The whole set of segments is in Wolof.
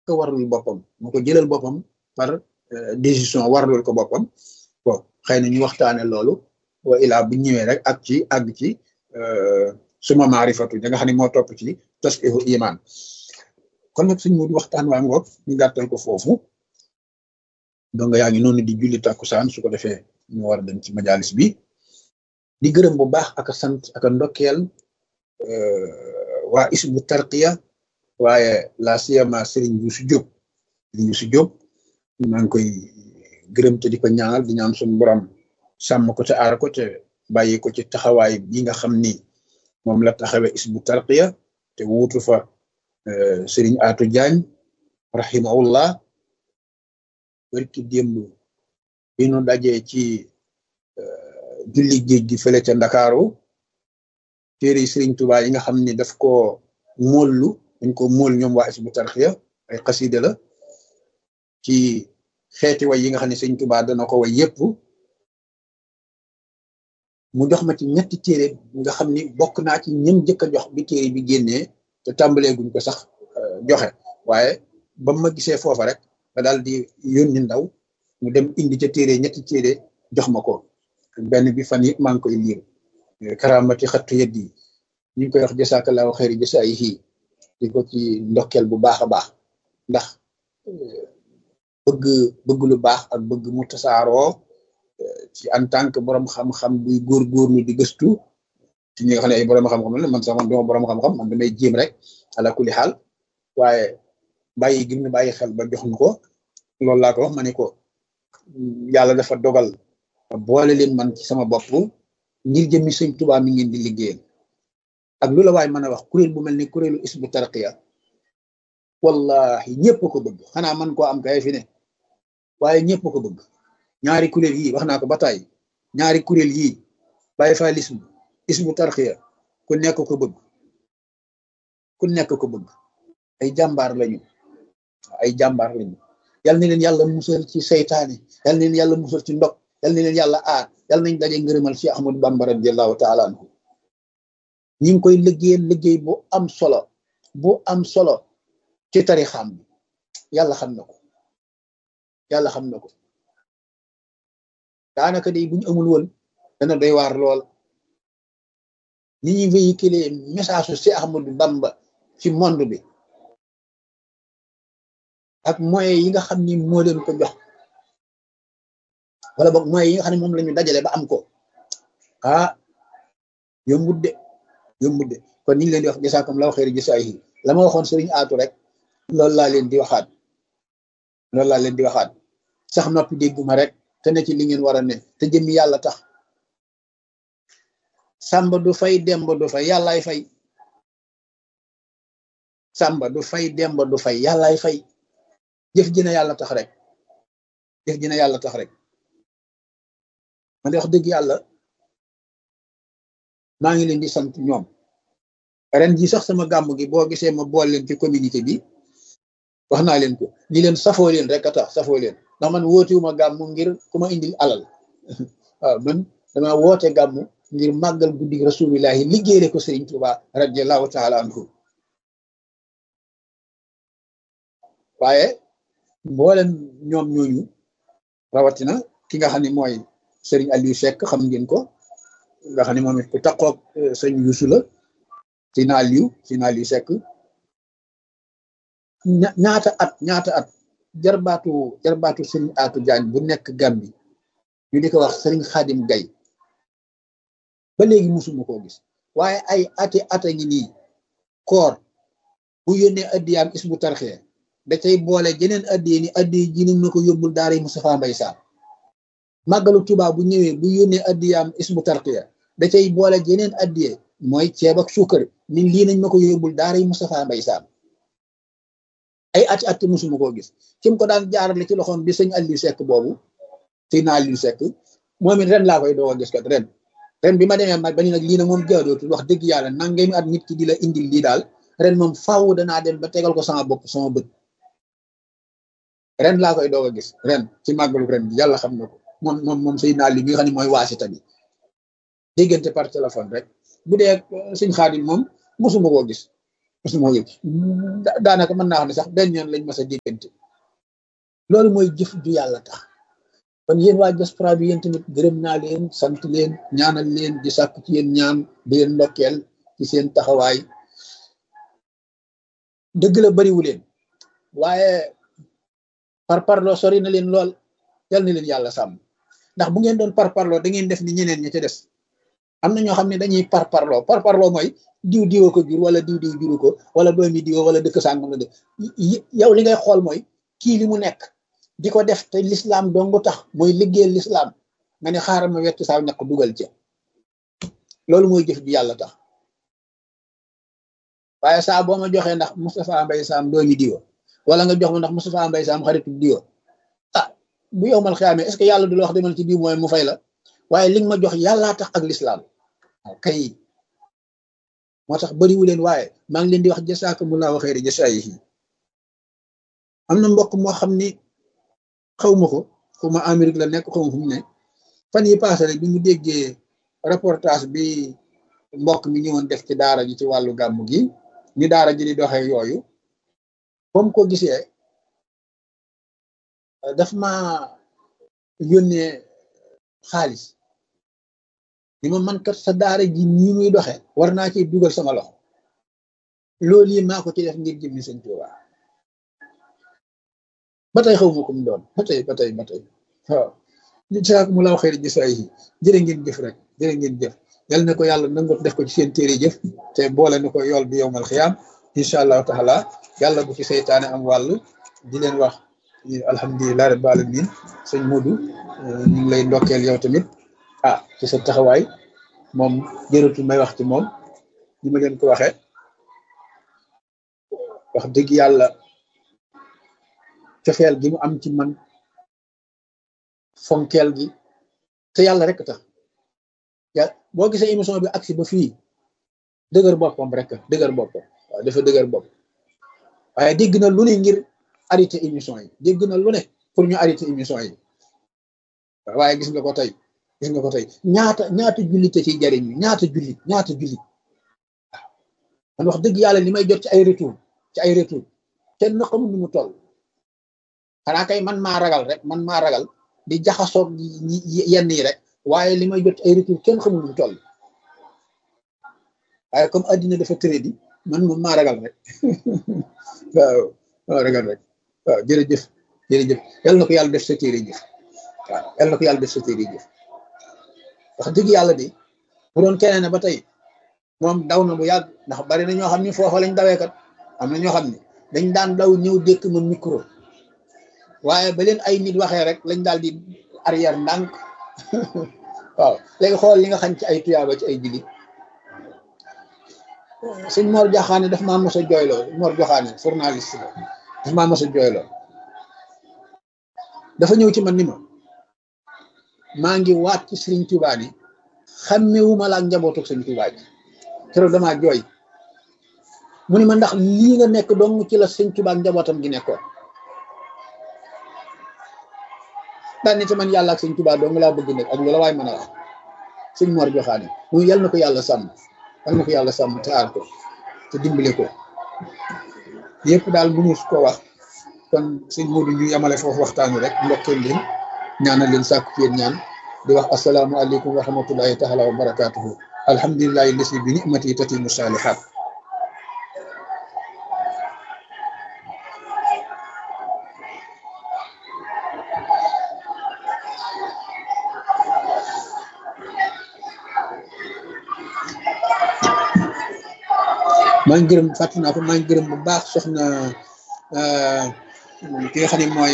ko warlul boppam moo ko jëlal boppam par décision warlul ko boppam bon xëy na ñu waxtaane loolu wa ilaa bu ñëwee rek ak ci àgg ci suma maarifatu da nga xam ne moo topp ci tasqihu iman kon nag suñ mu waxtaan waa ngoog ñu gàttal ko foofu donc yaa ngi noonu di julli takkusaan su ko defee ñu war a dem ci majalis bi di gërëm bu baax ak sant ak ndokkeel waa isbu tarqiya waaye la siyama Serigne Youssou Diop Serigne Youssou Diop maa ngi koy gërëm te di ko ñaanal di ñaan suñu borom sàmm ko te aar ko te bàyyi ko ci taxawaay bi nga xam ni moom la taxawee isbu tarqiya te wuutu fa Serigne Atou Diagne rahimahullah barki démb bi nu dajee ci julli géej gi fële ca Ndakaaru téere Serigne Touba yi nga xam ni daf ko móollu dañ ko móol ñoom waa isbu tarqiya ay xasida la ci xeeti way yi nga xam ne Serigne Touba dana ko way yépp mu jox ma ci ñetti téere nga xam ni bokk naa ci ñëm jëkk a jox bi téere bi génnee te tàmbalee guñ ko sax joxe waaye ba ma gisee foofa rek ba daal di yónni ndaw mu dem indi ca téere ñetti téere jox ma ko benn bi fan yëpp maa ngi koy liir karamati xattu yët yi ñu ngi koy wax jasaakallahu xeeri jasaayihi di ko ci ndokkeel bu baax a baax ndax bëgg bëgg lu baax ak bëgg mu tasaaroo ci en tant que borom xam-xam buy góorgóorlu di gëstu ci ñi nga xam ne ay borom xam-xam la man sax man duma borom xam-xam man damay jéem rek ala kulli xaal waaye bàyyi gi mu bàyyi xel ba jox ñu ko loolu laa ko wax ma ne ko yàlla dafa dogal boole leen man ci sama bopp ngir jëmmi sëñ Tuubaa mi ngeen di liggéeyal ak lu la waay mën a wax kuréel bu mel ni kuréelu isbu tarqiya wallahi ñëpp ko bëgg xanaa man koo am kay fi ne waaye ñëpp ko bëgg ñaari kuréel yii wax naa ko ba tey ñaari kuréel yii bàyyi fa lism isbu tarqiya ku nekk ko bëgg ku nekk ko bëgg ay jàmbaar lañu ay jàmbaar lañu yal na leen yàlla musal ci seytaane yal na leen yàlla musal ci ndog yal na leen yàlla aar yal nañ daje ngërëmal ci Ahmadu Bamba radiyallahu taala anhu ñi ngi koy liggéeyal liggéey bu am solo bu am solo ci tarixam bi yàlla xam na ko yàlla xam na ko daanaka day buñu amul woon dana doy waar lool ni ñuy véhiculer message su si Ahmadu Bamba ci monde bi ak moyens yi nga xam ni moo leen ko jox wala boog moyens yi nga xam ne moom la ñu dajale ba am ko ah yombut de yombut de kon ni ngi leen di wax jasaakum law xeeri jasaayihi la ma waxoon sëriñ aatu rek loolu laa leen di waxaat loolu laa leen di waxaat sax noppi dégguma rek te ne ci li ngeen war a ne te jëmmi yàlla tax sàmba du fay demba du fay yàllaay fay sàmba du fay demba du fay yàllaay fay jëf ji na yàlla tax rek jëf ji na yàlla tax rek man de wax dëgg yàlla maa ngi leen di sant ñoom ren ji sax sama gàmm gi boo gisee ma bool leen ci communauté bi wax naa leen ko ni leen safoo leen rek a tax safoo leen ndax man wootewuma gàmm ngir ku ma indil alal waaw man dama woote gàmm ngir màggal guddi rasulillahi liggéeyale ko Sëriñ Tuuba radiallahu taala anhu waaye mboolem ñoom ñooñu rawatina ki nga xam ne mooy sëriñ Aliou Seck xam ngeen ko nga xam ne moom it ku taqoog sëñ Youssou la si na Aliou si na Aliou Seck ñaata at ñaata at jarbaatu jarbaatu sëriñ Atou Diagne bu nekk Gàmbi ñu di ko wax sëriñ Xaadim Gay ba léegi musuma koo gis waaye ay ati ata ngi nii koor bu yónnee addiyaam isbu tarxee da cay boole jeneen addiye ni addiye ji nañ ma ko yóbbul daara yi Moustapha Mbay Saar màggalu Tuubaa bu ñëwee bu yónnee addiyaam isbu tarxiya da cay boole jeneen addiye mooy ceeb ak suukar min lii nañ ma ko yóbbul daara yi Moustapha Mbay Saar ay ati ati musuma koo gis kim ko daan jaarale ci loxoom bi sëñ Aliou Seck boobu sëñ na Aliou Seck moom it ren laa koy doog a gis kat ren ren bi ma demee ma ba ni nag lii nag moom jaadootul wax dëgg yàlla nangami at nit ki di la indil lii daal ren moom faaw danaa dem ba tegal ko sama bopp sama bët ren laa koy doog a gis ren ci màggalu ren bi yàlla xam na ko moom moom moom sëy naa li bi nga xam ne mooy waasita bi déggante par téléphone rek bu dee sëñ Xaadim moom mosuma koo gis mosuma ko gis daanaka mën naa xam ne sax benn yoon lañ mas a déggante loolu mooy jëf ju yàlla tax kon yéen waa diaspora bi yéen tamit gërëm naa leen sant leen ñaanal leen di sàkk ci yéen ñaan di leen ndokkeel ci seen taxawaay dëgg la bariwu leen waaye par parloo sori na leen lool yal na leen yàlla sàmm ndax bu ngeen doon par parloo da ngeen def ni ñeneen ña ca des am na ñoo xam ne dañuy par parloo par parloo mooy diw diwa ko jur wala diw diw juru ko wala doomi diwa wala dëkk sàngam la de yow li ngay xool mooy kii li mu nekk di ko def te lislaam dongu tax mooy liggéeyal lislaam nga ne xaaral ma wett saa ñaq dugal ci loolu mooy jëf ju yàlla tax waaye saa boo ma joxee ndax Moustapha Mbaye Sam doomi diwa wala nga jox ma ndax Moustapha Mbaye Sam xaritu diwa ah bu yow mal xiyaamee est ce que yàlla du la wax demal ci diw mooy mu fay la waaye li nga ma jox yàllaa tax ak lislaam kay moo tax bariwu leen waaye maa ngi leen di wax jasaakumullahu xayri jasaayihi am na mbokk moo xam ni xaw ma ko xaw ma Amérique la nekk xaw ma fu mu ne fan yi passé rek bi mu déggee reportage bi mbokk mi ñëwoon def ci daara ji ci wàllu gàmmu gi ni daara ji di doxee yooyu ba mu ko gisee daf ma yónnee xaalis ni ma man kat sa daara ji nii muy doxe war naa ci dugal sama loxo loolu yi maa ko ci def ngir jëmmi sëñ Tuubaa ba tey xaw ma ko mu doon ba tey ba tey ba tey waaw li saak mu laaw xëy jëf ay jërë ngeen jëf rek jërë ngeen jëf yal na ko yàlla nangot def ko ci seen téere jëf te boole na ko yool bi yowmal xiyaam incha allahu taala yàlla bu ci seytaane am wàll di leen wax alhamdulilah rabbil alamin sëñ Modou ñu ngi lay ndokkeel yow tamit ah ci sa taxawaay moom jërëtul may wax ci moom ni ma leen ko waxee wax dëgg yàlla cofeel gi mu am ci man fonkeel gi te yàlla rek tax ya boo gisee émission bi agsi ba fii dëgër boppam rek dëgër boppam waaw dafa dëgër bopp waaye dégg na lu ne ngir arrêté émission yi dégg na lu ne pour ñu arrêté émission yi waaye gis nga ko tey gis nga ko tey ñaata ñaata jullit ci jariñ ñaata jullit ñaata jullit waaw man wax dëgg yàlla li may jot ci ay retour ci ay retour kenn na xamul nu mu toll xanaa kay man maa ragal rek man maa ragal di jaxasoog yenn yi rek waaye li may jot ay retour kenn xamul nu mu toll waaye comme addina dafa tëré di man moom maa ragal rek waaw maa ragal rek waaw jërëjëf jërëjëf yal na ko yàlla def sa téere jëf waaw yal na ko yàlla def sa téere jëf wax dëgg yàlla de bu doon keneen ba tey moom daw na bu yàgg ndax bari na ñoo xam ne foofa lañ dawee kat am na ñoo xam ne dañ daan daw ñëw dékk ma micro waaye ba leen ay nit waxee rek lañ daal di arrière ndànk waaw léegi xool li nga xam ci ay tuyaaba ci ay jullit sëñ Mor Joxaane daf maa mos a jooyloo Mor Joxaane journaliste la daf maa mos a jooyloo dafa ñëw ci man ni ma maa ngi waat ci Sëriñ Tuubaa ni xàmmewuma la ak njabootu Sëriñ Tuubaa ji keroog damaa jooy mu ni ma ndax lii nga nekk dong ci la Sëriñ Tuubaa ak njabootam gi nekkoon daan ni ci man yàlla ak Sëriñ Tuubaa dong laa bëgg nekk ak loola waaye mën a wax sëñ Mor Joxaane muy yal na ko yàlla sàmm yal na ko yàlla sàmm te aar ko te dimbale ko yëpp daal mënu ko wax kon sëñ Modou ñu yamale foofu waxtaan wi rek ndokkeel leen ñaanal leen sàkku ci yéen ñaan di wax asalaamualeykum wa rahmatullahi taala wa barakaatuhu alhamdulilahi lasi bi nimati tatimu salihat maa ngi gërëm fàttali naa ko maa ngi gërëm bu baax soxna ki nga xam ne mooy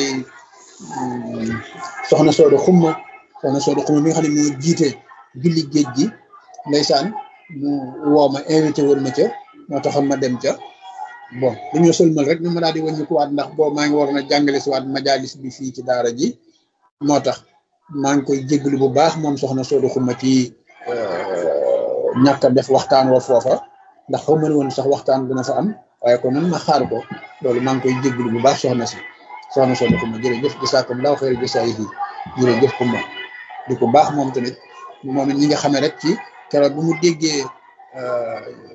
soxna Soodo Xumma soxna Soodo Xumma mi nga xam ne moo jiite julli géej gi ndeysaan mu woo ma invité woon ma ca moo taxoon ma dem ca bon dañoo sëlmal rek ñu ma daal di wàññi ko waat ndax boo maa ngi waroon a jàngale si waat majalis bi fii ci daara ji moo tax maa ngi koy jégalu bu baax moom soxna Soodo Xumma ci ñàkk a def waxtaan wa foofa. ndax xaw ma ne woon sax waxtaan dina fa am waaye kon man ma xaar ko loolu maa ngi koy jégalu bu baax soxna si soxna soxna Kumba jërëjëf gisaakum laaw xëy na yi jërëjëf Kumba di ko baax moom tamit moom it ñi nga xamee rek ci keroog bu mu déggee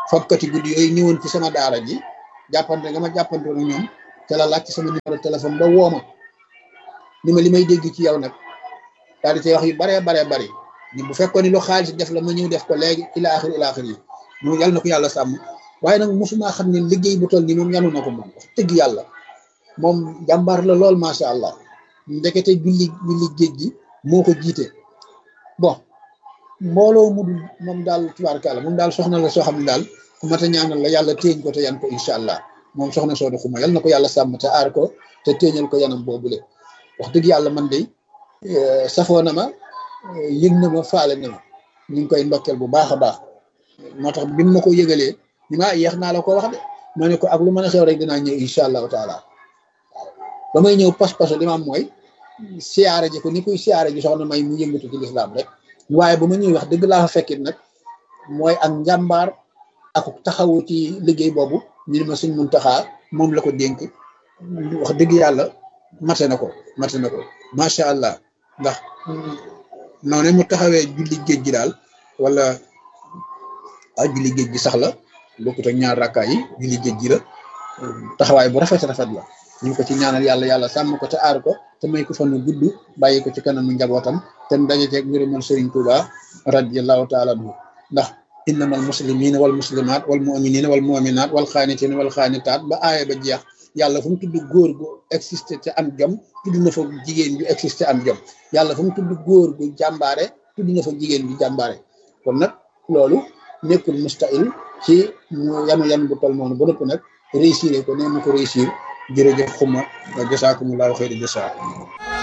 fokkati guddi yooyu ñëwoon ci sama daara ji jàppante nga ma jàppante na ñoom te la laaj ci sama numéro téléphone ba woo ma ni ma li may dégg ci yow nag daal di cay wax yu baree baree bari ni bu fekkoon ni lu xaalis def la ma ñëw def ko léegi ila axir ila axir yi moom yàlla na ko yàlla sàmm waaye nag mosuma xam ne liggéey bu toll nii moom yanu na ko moom wax dëgg yàlla moom jàmbaar la lool macha allah ndekete julli julli géej gi moo ko jiite bon mbooloo mu dul moom daal tubaarkàlla moom daal soxna la soo xam ne daal ku mat a ñaanal la yàlla téeñ ko te yan ko incha allah moom soxna soo xuma yal na ko yàlla sàmm te aar ko te téeñal ko yanam boobule wax dëgg yàlla man de safoo na ma yëg na ma faale na ma ñu ngi koy ndokkeel bu baax a baax moo tax bi ma ko yëgalee ni ma yeex naa la ko wax de ma ne ko ak lu mën a xew rek dinaa ñëw incha allahu taala ba may ñëw pas-pasu li ma am mooy siyaare ji ko ni kuy siyaare ji soxna may mu yëngatu ci lislaam rek waaye ba ma ñëw wax dëgg laa fa fekkit nag mooy ak njàmbaar ak taxawu ci liggéey boobu ñu ne ma suñ mun taxaa moom la ko dénk wax dëgg yàlla mate na ko mate na ko macha allah ndax noonu mu taxawee julli géej gi daal wala ah julli géej gi sax la bokkut ak ñaar rakkaa yi julli géej gi la taxawaay bu rafet rafet la ñu ngi ko ci ñaanal yàlla yàlla sàmm ko te aar ko te may ko fan gudd bàyyi ko ci kanamu njabootam te mu daje ceeg ngërëmal Sëriñ Tuuba radiyallahu taala anhu ndax innamal muslimina wal muslimat wal muminina wal muminat wal xaanitina wal xaanitaat ba aaya ba jeex yàlla fu mu tudd góor gu existé te am jom tudd na fa jigéen ju existé am jom yàlla fu mu tudd góor gu jàmbaare tudd na fa jigéen ju jàmbaare kon nag loolu nekkul mustahil ci mu yanu yan bu tol noonu ba nëpp nag réussir ko nee mu ko réussir jërëjëf xuma jasaakumullahu xayri jasaa